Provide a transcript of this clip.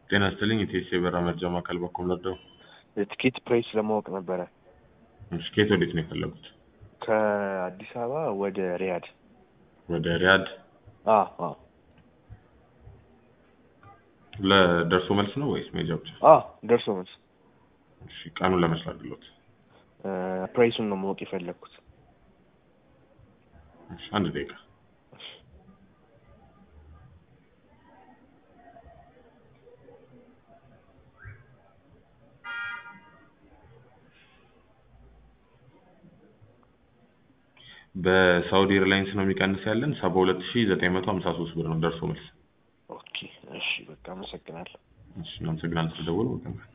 ጤና ይስጥልኝ የቴስ የበራ መርጃ ማዕከል በኩል ነበር። የትኬት ፕራይስ ለማወቅ ነበረ። እሺ ከየት ወዴት ነው የፈለጉት? ከአዲስ አበባ ወደ ሪያድ። ወደ ሪያድ አዎ አዎ ለደርሶ መልስ ነው ወይስ ሜጃ ብቻ? አዎ ደርሶ መልስ። እሺ ቀኑን ለመስራት ግሎት። ፕራይሱን ነው ማወቅ የፈለግኩት። እሺ አንድ ደቂቃ በሳውዲ ኤርላይንስ ነው የሚቀንስ ያለን ሰባ ሁለት ሺ ዘጠኝ መቶ ሀምሳ ሶስት ብር ነው ደርሶ መልስ። ኦኬ እሺ በቃ አመሰግናለሁ። እሺ እናመሰግናለን ስለደወሉ።